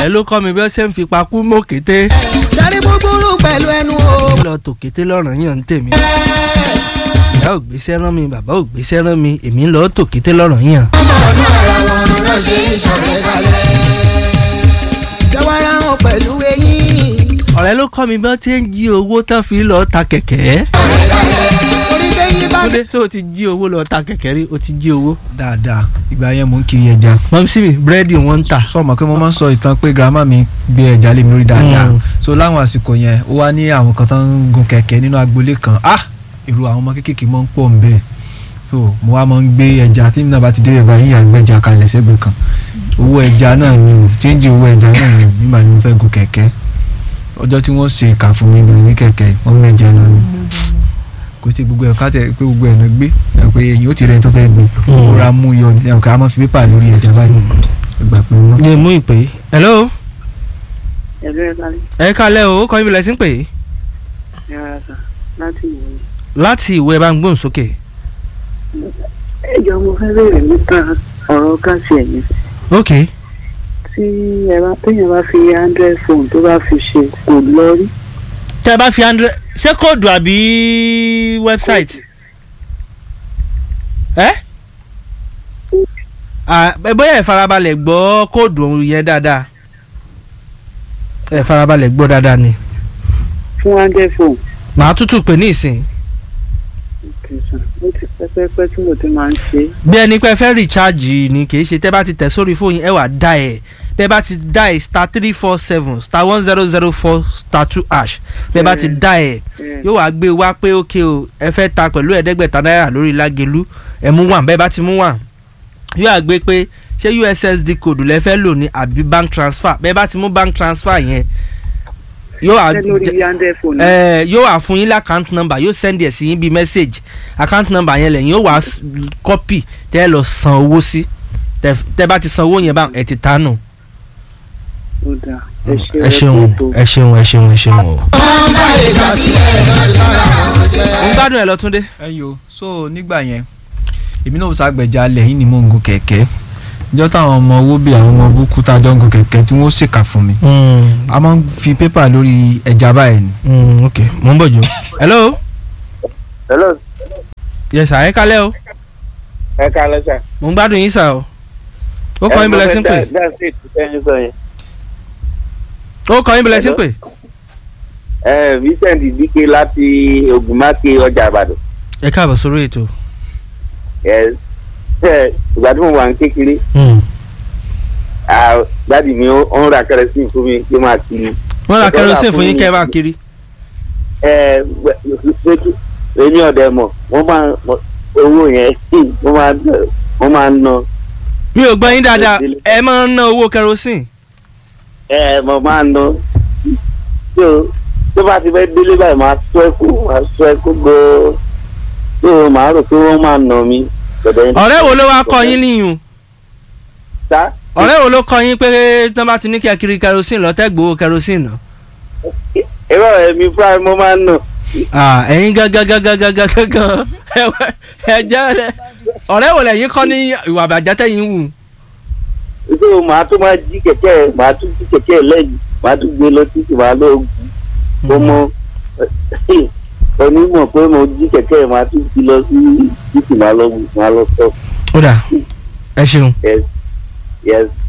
ọ̀rẹ́ ló kọ́ mi bí ó ṣe ń fi pakú mọ́ kété. sẹ́rí búburú pẹ̀lú ẹnu o. lọ tò kété lọ́rùn yàn ń tèmi. ìyá ò gbéṣẹ́ rán mi bàbá ò gbéṣẹ́ rán mi èmi ń lọ tò kété lọ́rùn yàn. ọ̀nà ara wọn ló ṣe ń ṣọ̀rẹ́ kalẹ̀. jẹ́wọ́ra wọn pẹ̀lú eyín. ọ̀rẹ́ ló kọ́ mi bí wọ́n ti ń jí owó tán fi lọ ta kẹ̀kẹ́. orí tẹ́yìn bá Túndé ṣé o ti jí owó lọ ta kẹ̀kẹ́ rí o ti jí owó. dáadáa ìgbà yẹn mò ń kiri ẹja mọ̀mí sí mi búrẹ́dì wọ́n ń tà. sọ ma pé mo máa ń sọ ìtàn pé girama mi gbé ẹja lé mi lórí dáadáa Mm. so láwọn àsìkò yẹn ó wá ní àwọn kan tó ń gun kẹ̀kẹ́ nínú agboolé kan ah èrò àwọn ọmọ kéékèèké máa ń pọ̀ ń bẹ́ẹ̀ so mo wá máa ń gbé ẹja tí mi náà bá ti dé ìbá yíyà gbé ẹja kalẹ̀ sẹ́gbẹ̀ẹ́ kan owó ẹja náà ni o change owó ẹja náà ni o nígbà tí mo fẹ́ gun kẹ̀kẹ́ ọjọ́ tí wọ́n ṣe ìkà fún mi lò ní kẹ̀kẹ́ wọ́n mẹ́jẹ lọ ni kò sí gbogbo ẹ̀ káàtẹ́ pé gbogbo ẹ̀ náà gbé ẹ̀ pé èyí ó ti rẹ̀ tó fẹ́ gbé Mm. ó ra mú yọ ni ẹ̀ ká máa fi pépà lórí ẹja báyìí ìgbà pé wọ́n. ní mú ìpè. hello ẹ̀rọ ẹ̀ka ẹ kálẹ̀ o ó kọ́ ibi lẹ́sìn pè é. ẹ̀rọ ẹ̀ka láti wò ó. láti ìwé bá ń gbóhùn sókè. ẹ jọ mo fẹ́ bèèrè nípa ọ̀rọ̀ káàsì ẹ̀yìn ok tí ẹ bá téèyàn bá fi android phone tó bá fi ṣe kò lọ rí. tẹ́ ẹ bá fi hundred ṣé kóòdù àbí wẹ́bsáìtì. ẹ Ah, ẹ bóyá ẹ farabalẹ̀ gbọ́ kóòdù òun yẹn dáadáa ẹ farabalẹ̀ gbọ́ dáadáa ni fún android phone màá tútù pè ní ìsìn kìsàn ó ti pẹ́pẹ́pẹ́ tí mo ti máa ń ṣe. bí ẹni pé ẹ fẹ́ rìcháàjì ni kì í ṣe tẹ́ bá ti tẹ̀ sórí fóònù ẹ wà dá ẹ̀ bẹ́ẹ̀ bá ti dá ẹ̀ star three four seven star one zero zero four star two hash bẹ́ẹ̀ bá ti dá ẹ̀ yóò wá gbé wá pé ókè o ẹ fẹ́ ta pẹ̀lú ẹ̀ẹ́dẹ́gbẹ̀ta náírà lórí lágẹ̀lú ẹ mú wà bẹ́ẹ̀ bá ti mú wà yóò wá gbé pé ṣé ussd code lẹ fẹ́ lò ní àbí bank transfer bẹ́ẹ̀ bá ti mú bank transfer yẹn yóò wá ṣé lórí android phone. ẹ yóò wá fún yín lá account number yóò send ẹ̀ sí yín bíi message account number yẹn lẹ́yìn yóò wá s- copy tẹ́ ẹ lọ san owó sí tẹ́ tẹ́ bá ti san owó yẹn bá ẹ ti tánu. ó dáa ẹ ṣe ẹ ṣeun ẹ ṣeun ẹ ṣeun ẹ ṣeun o. ń gbádùn ẹ lọ Túndé. ẹyọ so nígbà yẹn èmi náà ṣàgbẹ̀jà lẹ́yìn ni mò ń gun kẹ̀kẹ́ ìjọ táwọn ọmọ owó bíi àwọn ọmọ búkú tá a jọ ń gun kẹ̀kẹ́ tí wọ́n ṣèkà fún mi a máa ń fi pépà lórí ẹja báyìí ni. Mm, ok mo ń bọ̀ jù. hello hello yes sir ẹ kálẹ̀ o ẹ ká lọ sà. mo ń gbádùn yín sà o. ó kọ́ yín bí lẹ ti ń pè that's it ẹni sọ yẹn. ó kọ́ yín bí lẹ ti ń pè. ẹ Vincent Dike láti Ògùnmáke ọjà Ìbàdàn. ẹ káàbọ̀ sórí ètò. Yes. ẹ ìgbà tí mo wà ní kékeré ah, dádì mi ó ó ń ra kẹrẹsìn fún mi kí n máa kiri. wọ́n ra Ọ̀dọ́ kerosene là fún yín fún- kẹ́ ẹ bá kiri. ẹ wẹ- èmi ọ̀dẹ̀ mọ̀ wọ́n máa mọ- owó yẹn wọ́n máa wọ́n máa ń ná mi ò gbọ́ yín dáadáa ẹ máa ń ná owó kerosene. ẹ mo máa ń ná tó tó bá ti fẹ́ délé báyìí máa sọ ẹkú máa sọ ẹkú gbọ́ tó máa rò pé wọ́n máa ná mi. ọ̀rẹ́ wo ló wá kọ́ yín níyùn sá ọ̀rẹ́ wo ló kọ́ yín pé tí wọ́n bá ti ní kí ẹ kiri kerosene lọ́tẹ́ gbowó kerosene náà. ẹ̀rọ ẹ̀mí fúnra mi mo máa ń ná. Ah, ẹ̀yin gangan gangan gangan gangan ẹ jẹ́ ẹ ọ̀rẹ́ wo lẹ́yìn kọ́ ní ìwà àbàjẹ́ tẹ̀yìn wù. so màá tún máa jí kẹ̀kẹ́ ẹ̀ màá tún jí kẹ̀kẹ́ ẹ̀ lẹ́yìn màá tún gbé lọ títí màá lọ gùn mo mọ onímọ̀ pé mo jí kẹ̀kẹ́ ẹ̀ màá tún jí lọ sí títí màá lọ gùn màá lọ sọ ó dà ẹ ṣeun. yes yes